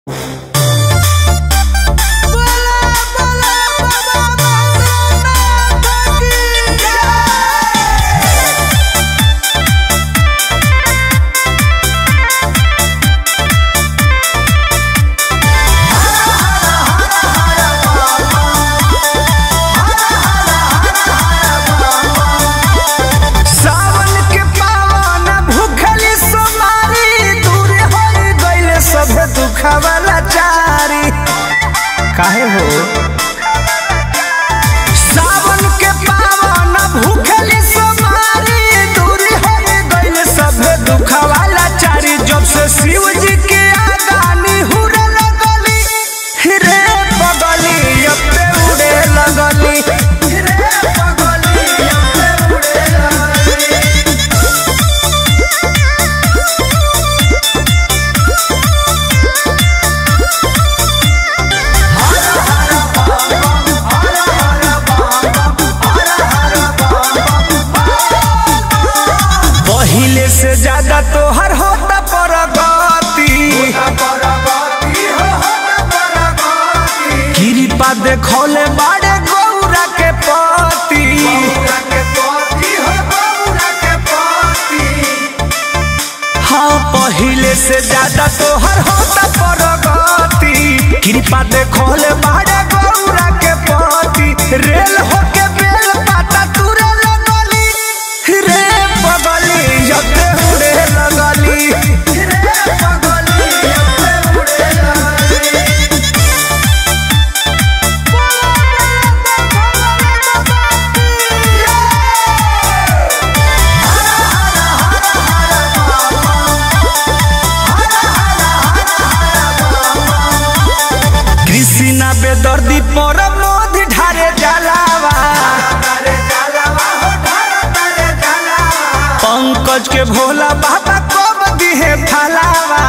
लाचारी काहे हो सावन के पावन भूखली सोमारी दूरी हो गइल सभे दुखवा लाचारी जब से शिव जी के आगानी हुरे लगली रे बगली अब पे उड़े लगली रे बगली अब पे उड़े लगली पहिले से ज्यादा तोहर होता परगति कृपा देखौले बाड़े गौरा के पति हाँ पहिले से ज्यादा तोहर होता परगति कृपा देखौले बाड़े गौरा के पति रेल होके बेल पाता तुरे लगली रे बगली जते उड़े लगली रे बगली जते उड़े लगली कृष्णा बेदर्दी पर मोद ढारे जलावा पंकज के भोला बाबा कब दिहे फलावा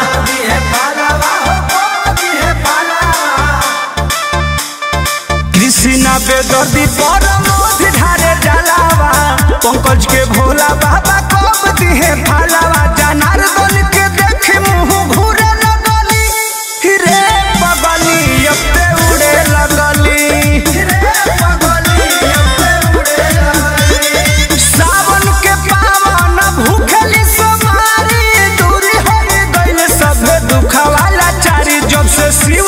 कृष्णा बेदर्दी पर मोद ढारे जलावा पंकज के भोला बाबा कब दिहे फलावा जनार्दन के देख मुंह घूरे लगली रे बगली अब ते उड़े लगली रे बगली अब ते उड़े लगली सावन के पावन भूखली सोमारी दूरी हो गइल सब दुखवा लाचारी जब से शिव